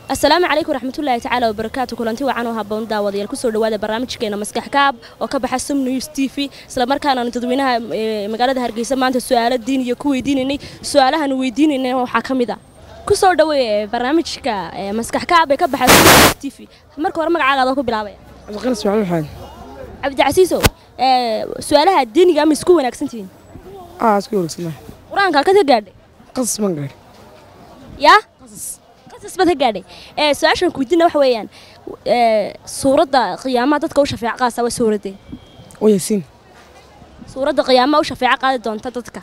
asalaamu calaykum waraxmatullaahi tacaala wabarakaatu kulanti wacan oo haboon daawadayaal kusoo dhawaada barnaamijkeena maskax kaab oo ka baxa sum news t v islamarkaana dadweynaha magaalada hargeysa maanta su-aalo diin iyo ku weydiinaynay su-aalahan weydiinaynay waxaa ka mid a kusoo dhaweey barnaamijka maskax kaab ee ka baxa sum news t v marka hore magacaaga adoo ku bilaabaya cabdiqalis maxamed maxamed cabdicasiisow su-aalaha diiniga ama isku wanaagsantihiin aa isku wareegsanaa qur-aanka halkaad ka gaadhay qasas man gaadhi yaa qasas baad ka gaadhay su-aashan kuweydiina waxa weeyaan suuradda qiyaamaha dadka u shafeeco qaasa waa suuradee oo yaasiin suuradda qiyaamaha u shafeeco qaadi doonta dadka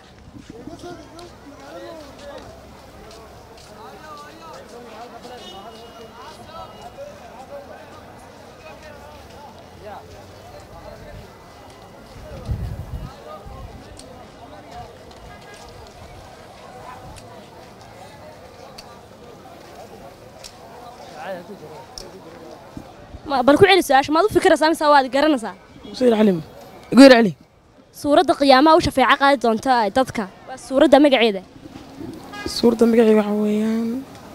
bal ku celi su-aasha maad u fikiraysaa mise waad garanaysaa sayid cali geer cali suuradda qiyaamaha u shafeeco qaadi doonta dadka waa suuradda magaceeda suuradda magacii waxaa weeyaan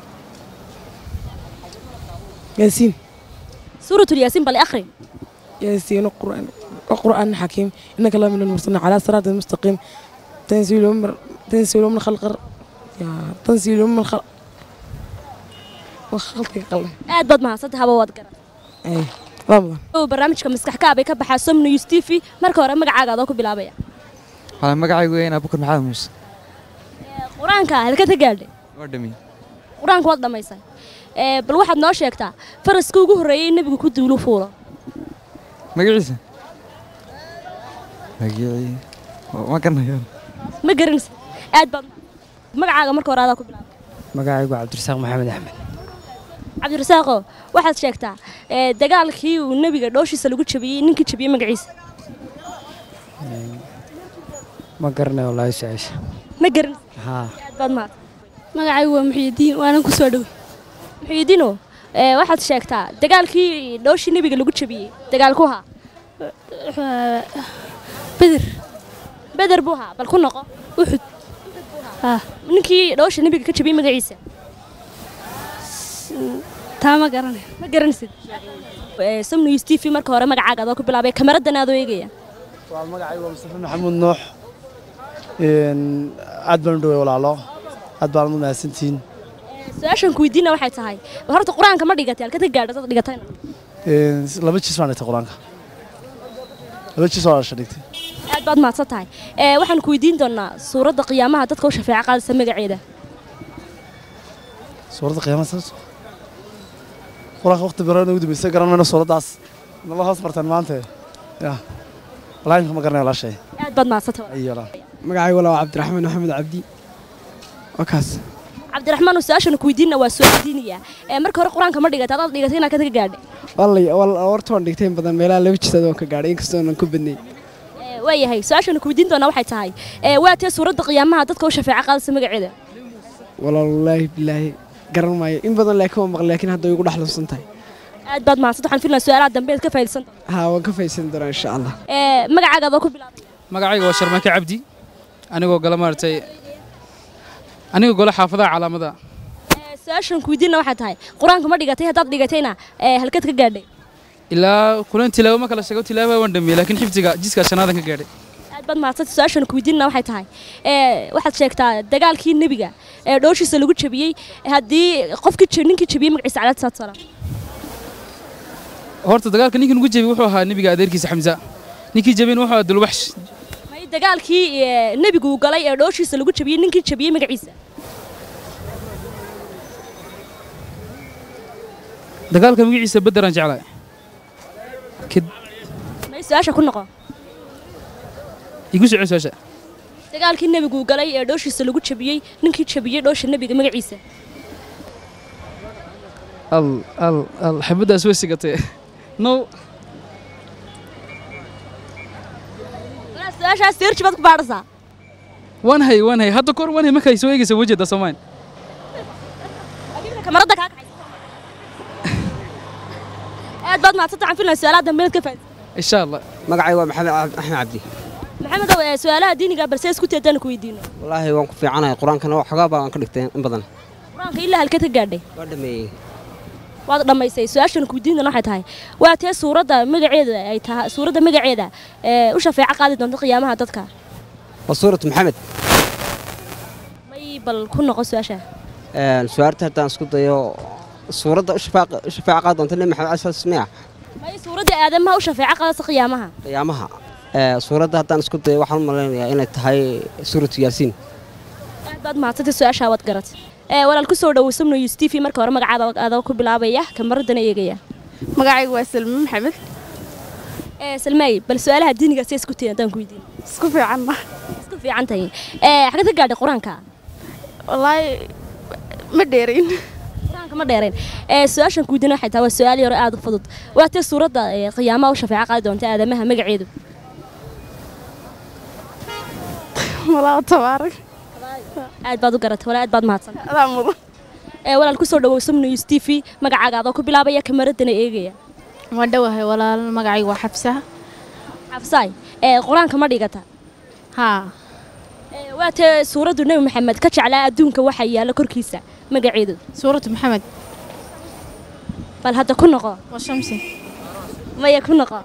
yaasiin suuratul yaasiin bal akhri yaasiin qur'aan qur'aan xakiim innaka la min almursaliin calaa siraatin mustaqiim tanziilu min tanziilu min khalqar yaa tanziilu min khalq khalqiga qalin aad baad mahadsantay haba waad garan ay ramadan barnaamijka maskax kaabay ka baxaa som news t v marka hore magacaaga adoo ku bilaabaya hala magacaygu weyn abukar maxamed muuse qur-aanka halkaad ka gaadhay waa dhami qur-aanka waad dhammaysay bal waxaad noo sheegtaa faraskii ugu horreeyey nebigu ku duulu fuulo magaciisa magacii ma garanayo ma garanaysa aad baad magacaaga marka hore adaa ku bilaabay magacaygu cabdirasaaq maxamed axmed cabdirasaaqo waxaad sheegtaa dagaalkii uu nebiga dhooshiisa lagu jabiyey ninkii jabiyey magaciisa ma garanayo wallaahi su-aasha ma garanaysa haa aad baad mahad magacaygu waa muxyidiin waanan ku soo dhowey muxyidiino waxaad sheegtaa dagaalkii dhooshii nebiga lagu jabiyey dagaalku haa beder beder buu haa bal ku noqo uxud haa ninkii dhoosha nebiga ka jabiyey magaciisa taa ma garanayo ma garanaysid samnews t v marka hore magacaaga adoo ku bilaabay kameradan aadoo eegaya waa magacaygu waa mustafa maxamuud nuux aad baan u dhowey walaalo aad baan u mahadsantihiin su-aashan ku weydiina waxay tahay horta qur-aanka ma dhigatay halka ka gaadha dad dhigatayna laba jiis baan dhigtay qur-aanka laba jiis waa dhasha dhigtay aad baad mahadsan tahay waxaan ku weydiin doonaa suuradda qiyaamaha dadka u shafeeco qaadaysa magaceeda suuradda qiyaamada sababto qur-aanka waqti baran ugu dambeysay garan mayno suuraddaas nala hoos martaan maanta ya walahi imka ma garanayo walaashay aad baad mahadsan tahay ayo walaa magacaygu walaa waa cabdiraxmaan maxamed cabdi waa kaas cabdiraxmaan su-aashan ku weydiina waa su-aal diiniya marka hore qur-aanka ma dhigatay adaad dhigatay inaad ka gaadhay wallay horta waan dhigtay in badan meelaha laba jisaad waan ka gaadhay inkastoo aanan ku badnayn waayahay su-aashan ku weydiin doonaa waxay tahay waa tee suuradda qiyaamaha dadka u shafeeco qaadaysa magaceeda walaalaahi bilaahi garan maayo in badan laakiin waan maqlay laakiin hadda way igu dhexluusan tahay aad baad mahadsan waxaan filayaa su-aalaha dambe aad ka faa'iidaysan doontaa haa waan ka faa'iidaysan doonaa insha allah magacaaga adoo ku bilaabay magacayga waa sharmaake cabdi anigoo gala maaragtay anigoo gole xaafadaha calaamadaha su-aashan ku weydiina waxay tahay qur-aanka ma dhigatay haddaad dhigatayna halkaad ka gaadhay ilaa kulan tilaabo ma kala sheego tilaaba waan dhamiyey laakiin xifdiga jiska shanaadaan ka gaadhay aad baad mahadsantay su-aashan ku weydiina waxay tahay waxaad sheegtaa dagaalkii nebiga ee dhooshiisa lagu jabiyey haddii qofkii ninkii jabiyey magaciisa calaad salaatu salaam horta dagaalka ninkii nugu jebiyey wuxuu ahaa nebiga adeerkiisa xamza ninkii jebiyeyna wuxuu ahaa dulwaxsh may dagaalkii nebigu uu galay ee dhooshiisa lagu jabiyey ninkii jabiyey magaciisa dagaalka magaciisa bederaan jeclahay may su-aasha ku noqo igu soco su-aasha dagaalkii nebigu uu galay ee dhooshiisa lagu jabiyey ninkii jabiyey dhoosha nebiga magaciisa al al al xabaddaas way sigatay no su-aashaas seerji baad ku baadhasaa waan hay waan hay hadda kor waan hay markay soo eegaysa wajeeda soomaan kamaradda kaa kacay aad baad mahadsanta waxaan filayaa su-aalaha dambe inaad ka faa'iidaysan insha allah magacaygu waa maxamed axmed cabdi maxamedow su-aalaha diiniga balse isku teedaan ku weydiino wallaahi waan ku fiicanahay qur-aankana waxoogaa baan ka dhigtay in badan qur-aanka ilaa halkeed ka gaadhay waa dhameeyey waad dhammaysay su-aashan kuweydiintana waxay tahay waa tee suuradda magaceeda ay tahay suuradda magaceeda ee u shafeeco qaadi doonta qiyaamaha dadka waa suuratu maxamed may bal ku noqo su-aasha su-aarta haddaan isku dayo suuradda u shafaaqa- u shafaaca qaadi doonta nebi maxamed cali sal smiya may suuradda aadamaha u shafeeco qaadaysa qiyaamaha qiyaamaha Ee, suuradda haddaan isku dayo waxaan u malaynayaa inay tahay suuratu yaasiin aad baad mahadsantay su-aashaa waad garat ee walaal ku soo dhawow samno yus t v marka hore magacaada adoo ku bilaabaya kamaradana eegaya magacaygu waa salme maxamed ee salmaay bal su-aalaha diiniga si isku tihin haddaan ku weydiin isku fiicanna isku fiican tahay ee xagad ka gaadhay qur-aanka wallaahi ma dheerayn qur-aanka ma dheereen ee su-aashan ku weydiin waxay tahay waa su-aal yaro aad u fudud waa tee suuradda ee qiyaamaha u shafeeco qaadi doonta aadamaha magaceedu malaa tabaarak aad baad u garatay walaal aad baad mahadsan adaa mudan ee walaal ku soo dhawow samno yus t v magacaaga adoo ku bilaabaya kamaradana eegaya waa dhowahay walaal magacaygu waa xabsa xafsaay ee qur-aanka ma dhigata haa ee waa tee suuraddu nebi maxamed ka jeclaa adduunka waxa yaalla korkiisa magaceedu suuratu maxamed bal hadda ku noqo waa shamsi maya ku noqo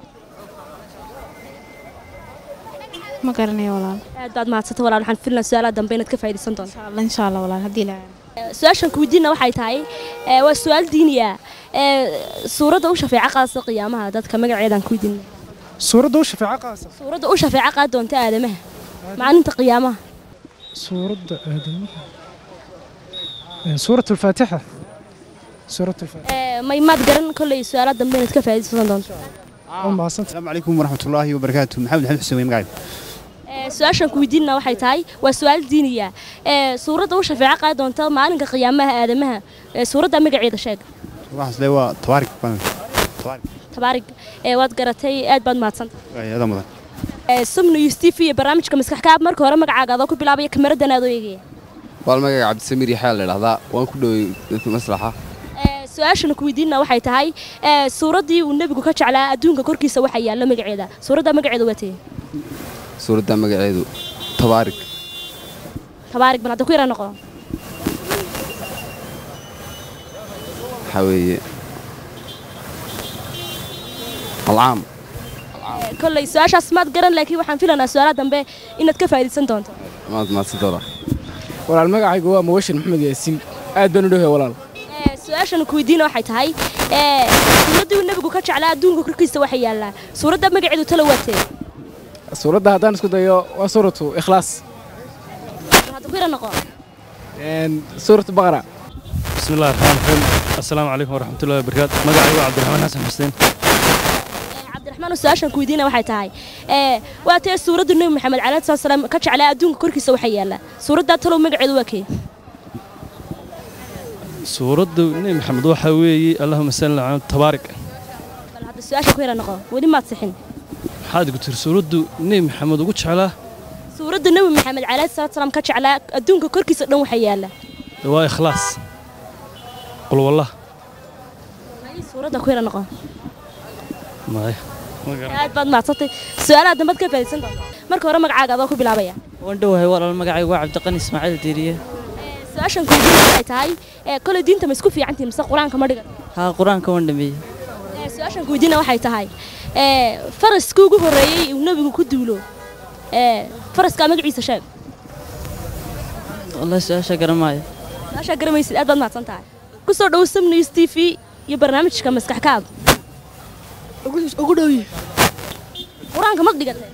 ma garanayo walaal aad baad mahadsantay walaal waxaan filnaa su-aalaha dambe inaad ka faa'iidaysan doonto insha allah insha allah walaal haddii la su-aashan kuweydiina waxay tahay ee, waa su-aal diiniya ee suuradda u shafeeco qaadaysa qiyaamaha dadka magaceedaan kuweydiina suuradda u shafeeco qaasa suuradda u shafeeco qaadi doonta aadamaha maalinta qiyaamaha suuradda aadamaha suurat alfaatixa suurat alfaatixa Ee, may maad garan kolley su-aalaha dambe inaad ka faa'iidaysan doonto waa mahadsanta السلام عليكم ورحمة الله وبركاته محمد حمد حسين مقاعد Ee, su-aashan kuweydiina waxay tahay waa su-aal diiniya ee suuradda u shafeeco qaadi doonta maalinka qiyaamaha aadamaha ee suuradda magaceeda sheeg واحد سلوى طوارق طوارق tabaarig ee waad garatay aad baad mahadsanta هذا مضى ee sumnu yus t v iyo barnaamijka maskax kaab marka hore magacaaga adoo ku bilaabaya kamaradan aad oo eegaya waa magaca cabdisamiir yaxyaa la idhahdaa waan ku dhowey maslaxa Ee, su-aashan kuweydiina waxay tahay ee, suuraddii uu nebigu ka jeclaa adduunka korkiisa waxa yaalla magaceeda suuradda magaceeda waa tee suuradda magaceedu tabaarig tabaarig bal hadda ku yara noqo waxaa weeye alcaam Ee, kolley su-aashaas maad garan laakiin waxaan filanaa su-aalaha dambe inaad ka faa'iidaysan doonto maad mahadsantaada walaal magacaygu waa mubashir maxamed yaasiin aad baan u dhowahay walaal Ee, su-aashan kuweydiina waxay tahay ee, suuraddii uu nebigu ka jeclaa adduunka korkiisa waxa yaallaa suuradda magaceedu talo waa tee suuradda haddaan isku dayo waa suuratu ikhlaas bal hadda ku yara noqo suuratu baqara بسم الله الرحمن الرحيم السلام عليكم ورحمة الله وبركاته مقعي عبد الرحمن حسن حسين cabdiraxmaan oo su-aashan kuweydiina waxay tahay ee, waa tee suuradda nebi maxamed calayhi salaatu salaam ka jeclaa adduunka korkiisa waxa yaallaa suuraddaa talow magaceedu waa kee سورة نبي محمد وحا ويي اللهم صل على تبارك bal hadda su-aasha ku yara noqo weli maad sixin حاد قلت سورة نبي محمد وقتش على suuradda nebi maxamed calayhi salaatu salaam ka jeclaa adduunka korkiisa dhan waxa yaalla دواء إخلاص قل والله suuradda ku yara noqo ما aad baad mahadsantay su-aalaha dambaad ka faa'iidaysan doonta marka hore magacaaga adoo ku bilaabaya waan dhowahay walaal magacaygu waa cabdiqani ismaaciil diiriye su-aashan kuweydiina waxay tahay ee, koley diinta ma isku fiican tihin mise qur-aanka ma dhigan haa qur-aanka waan dhameeyey Ee, su-aashan kuweydiina waxay tahay ee, faraskii ugu horreeyey uu nebigu ku duulo ee, faraskaa magaciisa sheeg wallahi su-aasha garamaayo su-aashaa garamaysid aad baad mahadsan tahay ku soo dhowo sam news t v iyo barnaamijka maskax kaab ugu dhowyi qur-aanka ma dhigatay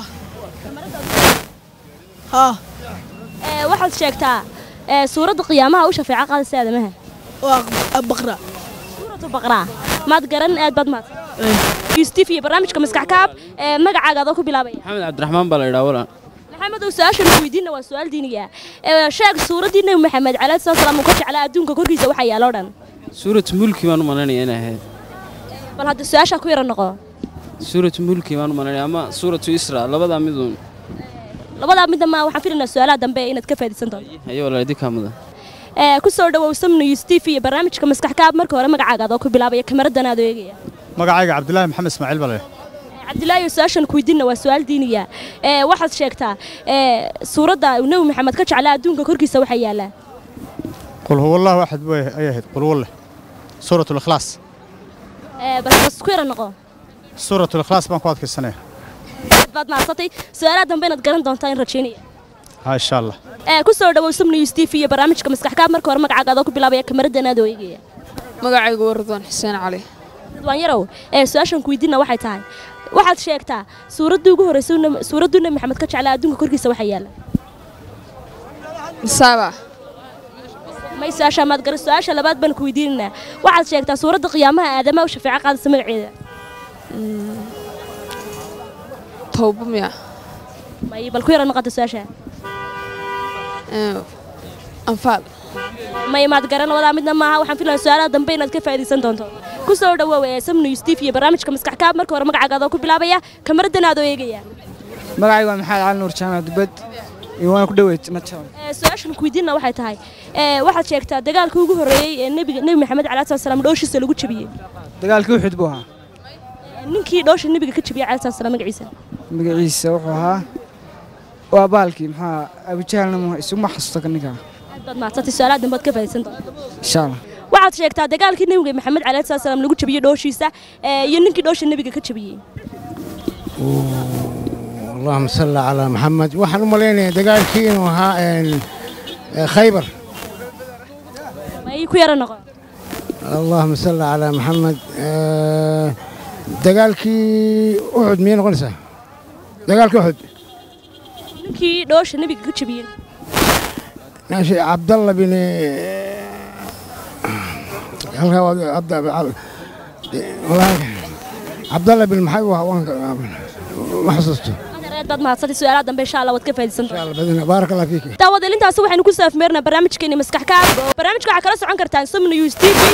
haa Ee, waxaad sheegtaa ee, suuradda qiyaamaha u shafeeco qaadaysa aadamaha waa baqra suuratu baqraa maad garan aad baad mahadsan news t v iyo barnaamijka maskax kaab ee, magacaaga adoo ku bilaabaya maxamed cabdiraxmaan baa la idhaa walaal maxamed oo su-aashan weydiina waa su-aal diiniga ah Ee, sheeg suuraddii nebi maxamed calayhi salaatu salaam uu ka jeclaa adduunka korkiisa waxaa yaalo dhan suurat mulki baan u malaynaya inay ahayd bal hadda su-aashaa ku yara noqo suurat mulki baan u malaynaya ama suuratu isra labadaa miduun labadaa midna ma waxaan filaynaa su-aalaha dambe inaad ka faa'iidaysan doonto haye walaal idinkaa mudan Ee, ku soo dhawow sam news t v iyo barnaamijka maskax kaab marka hore magacaaga adoo ku bilaabaya kamaradan aad oo eegaya magacayga cabdilaahi maxamed ismaaciil bale cabdilaahi su-aashan ku weydiina waa su-aal diiniya ee waxaad sheegtaa ee suuradda uu nebi maxamed ka jeclaa adduunka korkiisa waxaa yaallaa qul huwa allahu axad way ay ahayd qul walle suurat likhlaas Ee, bas bas ku yara noqo suurat likhlaas baan ku adkaysanaya baad mahadsantay su-aalaha dambe inaad garan doontaa in rajaynaya ha insha allah ee ku soo dhawow sum news tv iyo barnaamijka maskaxkaab marka hore magacaaga adoo ku bilaabaya kamarada aad eegaya magacaygu waa ridwaan xuseen cali ridwaan yarow ee su-aashan ku weydiina waxay tahay waxaad sheegtaa suuraddii ugu horreysay suuradduu nebi maxamed ka jeclaa adduunka korkiisa waxaa yaala masaaba may su-aasha maad garan su-aasha labaad baan ku weydiinaynaa waxaad sheegtaa suuradda qiyaamaha aadamaha u shafeeco qaadaysa magaceeda towba miya may bal ku yara noqota su-aasha Ee, anfaal may maad garan wadaa midna maaha waxaan filayaa su-aalaha dambe inaad ka faa'iidaysan doonto ku soo dhawow ee sam news tv iyo barnaamijka maskax kaab marka hore magacaaga adoo ku bilaabaya kamaradan aad oo eegaya magacaygu waa maxamed cali nuur jaamac dubad iyo waan ku dhaweyd mataaw Ee, su-aashan ku weydiina waxay tahay ee, waxaad sheegtaa dagaalkii ugu horreeyey ee nebiga nebi maxamed calayi salatu salaam dhooshiisa lagu jabiyey dagaalkii uxud buu ahaa Ee, ninkii dhoosha nebiga ka jabiyey calayi salatu salaam magaciisa magaciisa wuxuu ahaa waa baalkii maxaa abujahalna ma- isuma xasuusto ka ninkaa aad baad mahadsantay su-aalaha dambe aad ka faa'iidaysan doonto insha allah waxaad sheegtaa dagaalkii nebiga maxamed calayi salatu salaam lagu jabiyey dhooshiisa ee, iyo ninkii dhoosha nebiga ka jabiyey اللهم صل على محمد waxaan u malaynayaa dagaalkii inuu ahaa een, ee, khaybar may ku yara noqon اللهم صل على محمد ee, dagaalkii uxud miyay noqonaysaa dagaalkii uxud ninkii dhoosha nebiga ka jabiyey ماشي عبد الله بن halkaa waa عبد والله عبد الله بن محي ما xasuusto aad baad mahadsantay su-aalaha dambe insha allah waad ka faa'iidaysan doontaa بارك الله فيك daawadeel intaasi waxaynu ku saafmeernaa barnaamijkeeni maskax kaab oo barnaamijka waxaa kala socon kartaan som news tv